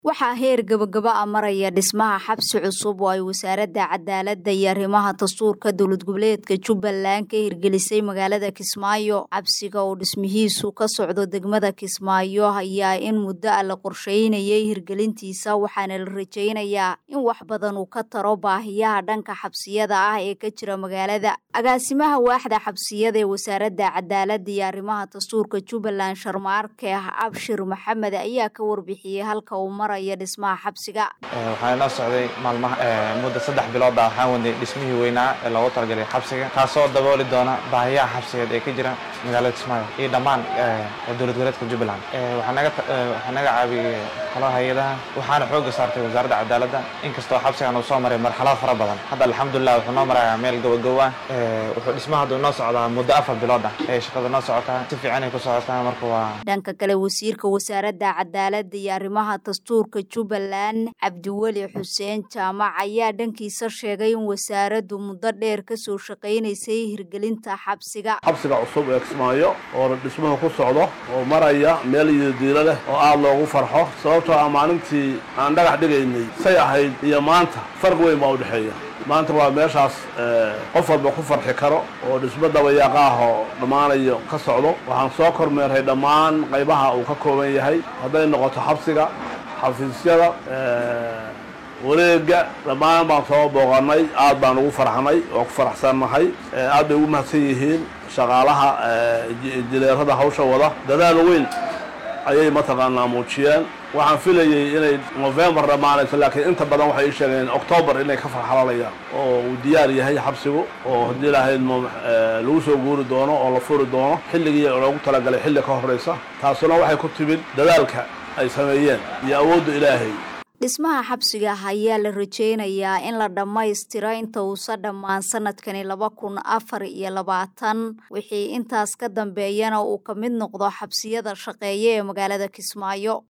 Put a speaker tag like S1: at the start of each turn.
S1: waxaa heer gabagaba a maraya dhismaha xabsi cusub oo ay wasaaradda cadaaladda iyo arrimaha dastuurka dowlad goboleedka jubbaland ka hirgelisay magaalada kismaayo xabsiga oo dhismihiisu ka socdo degmada kismaayo ayaa in muddo a la qorsheynayay hirgelintiisa waxaana la rajaynayaa in wax badan uu ka taro baahiyaha dhanka xabsiyada ah ee ka jira magaalada agaasimaha waaxda xabsiyada ee wasaaradda cadaaladda iyo arrimaha dastuurka jubbaland sharmaarke abshir maxamed ayaa ka warbixiyey halka uu dhismaha xabsiga
S2: waxaa inoo socday maalmaha muddo saddex bilooda waxaan wadnay dhismihii weynaa ee loogu talagalay xabsiga kaasoo dabooli doona baahiyaha xabsigeed ee ka jira magaalada kismaayo iyo dhammaan dowlad goboleedka jubbaland waxaa naga caawiyey qolada hay-adaha waxaana xooga saartay wasaaradda cadaaladda inkastoo xabsigan uu soo maray marxalado fara badan hadda alxamdulilah wuxuu noo marayaa meel gobogow ah wuxuu dhismaha hadda noo socdaa muddo afar bilood ah ee shaqada noo socotaa si fiicanay ku socotaa marka waa
S1: dhanka kale wasiirka wasaaradda cadaaladda iyo arrimaha dastuurka jubbaland cabdiweli xuseen jaamac ayaa dhankiisa sheegay in wasaaraddu muddo dheer kasoo shaqaynaysay hirgelinta xabsiga
S3: xabsiga cusub ee kismaayo oo dhismuhu ku socdo oo maraya meel iyodiilo leh oo aada loogu farxo sababtoo ah maalintii aan dhagax dhigaynay say ahayd iyo maanta farq weyn baa u dhexeeya maanta waa meeshaas qof walba ku farxi karo oo dhismo dabayaaqa ah oo dhammaanayo ka socdo waxaan soo kormeeray dhammaan qaybaha uu ka kooban yahay hadday noqoto xabsiga xafiisyada wareega dhammaan baan soo booqanay aad baan ugu farxnay oo ku faraxsannahay aad bay ugu mahadsan yihiin shaqaalaha jileerada hawsha wada dadaal weyn ayay mataqaanaa muujiyeen waxaan filayey inay novembar dhammaanayso laakiin inta badan waxay ii sheegeen octoobar inay ka farxalanayaan oo uu diyaar yahay xabsigu oo haddii lahayd lagu soo guuri doono oo la furi doono xilligii loogu talagalay xilli ka horraysa taasuna waxay ku timid dadaalka ay sameeyeen iyo awoodda ilaahay
S1: dhismaha xabsiga ayaa la rajaynayaa in la dhammaystiro inta uusa dhammaan sanadkani laba kun afar iyo labaatan wixii intaas ka dambeeyana uu ka mid noqdo xabsiyada shaqeeya ee magaalada kismaayo